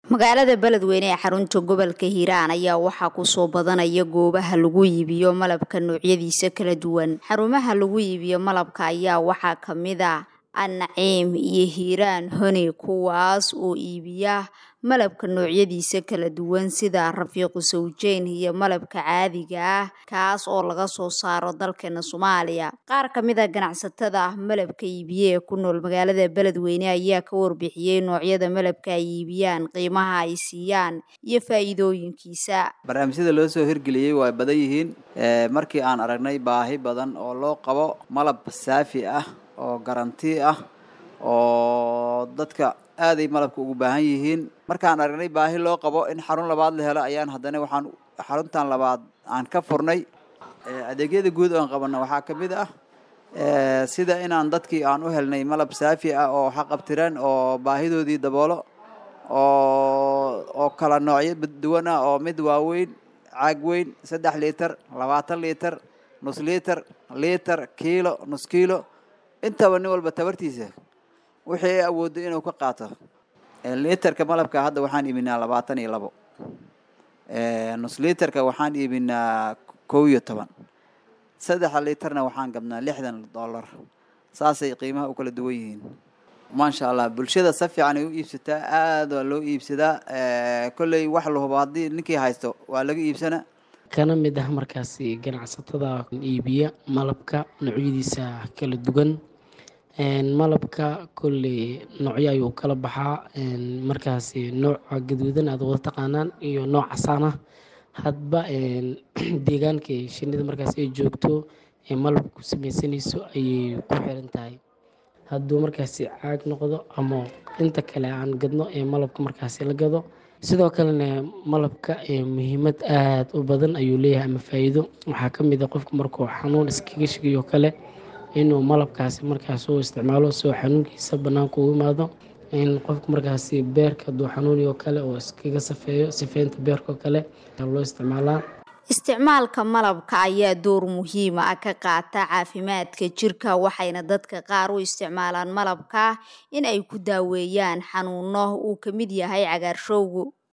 magaalada beledweyne ee xarunta gobolka hiiraan ayaa waxaa kusoo badanaya goobaha lagu iibiyo malabka noocyadiisa kala duwan xarumaha lagu iibiyo malabka ayaa waxaa kamid a annaciim iyo hiiraan honi kuwaas oo iibiya malabka noocyadiisa kala duwan sida rafiiqu sawjeyn iyo malabka caadiga ah kaas oo laga soo saaro dalkeena soomaaliya qaar kamid a ganacsatada malabka iibiye ee ku nool magaalada beledweyne ayaa ka warbixiyey noocyada malabka ay iibiyaan qiimaha ay siiyaan iyo faa'iidooyinkiisa barnaamijyada loo soo hirgeliyey waa badan yihiin markii aan aragnay baahi badan oo loo qabo malab saafi ah oo garanti ah oo dadka aaday malabka ugu baahan yihiin markaan aragnay baahi loo qabo in xarun labaad la helo ayaan haddana waxaan xaruntan labaad aan ka furnay adeegyada guud oan qabana waxaa ka mid ah sida inaan dadkii aan u helnay malab saafi ah oo xaqabtiran oo baahidoodii daboolo oo oo kala noocyo duwan ah oo mid waaweyn caag weyn saddex liiter labaatan liiter nus liiter liiter kiilo nus kiilo intaba nin walba tabartiisa wixii ay awooddo inuu ka qaato liiterka malabka hadda waxaan iibinaa labaatan iyo labo nus liiterka waxaan iibinaa kow iyo toban saddexa liiterna waxaan gabnaa lixdan dollar saasay qiimaha u kala duwan yihiin maasha allah bulshada si fiican ay u iibsataa aada waa loo iibsadaa kolley wax la hubo haddii ninkii haysto waa laga iibsana kana mid ah markaasi ganacsatada iibiya malabka noocyadiisa kala duwan malabka kolley noocyo ayuu kala baxaa markaasi nooca gaduudan aad wada taqaanaan iyo nooc casaan ah hadba deegaanka shinida markaas ay joogto ee malabku sameysanayso ayay ku xiran tahay hadduu markaasi caag noqdo ama inta kale aan gadno ee malabka markaasi la gado sidoo kalena malabka muhiimad aada u badan ayuu leeyahay ama faa-iido waxaa ka mid a qofku markuu xanuun iskaga shigayo kale inuu malabkaasi markaas u isticmaalo soo xanuunkiisa banaanka ugu imaado in qofku markaasi beerka hadduu xanuuniyo kale oo iskaga safeeyo sifeynta beerka oo kale loo isticmaalaa isticmaalka malabka ayaa door muhiima ah ka qaata caafimaadka jirka waxayna dadka qaar u isticmaalaan malabka in ay ku daaweeyaan xanuuno uu ka mid yahay cagaarshowgu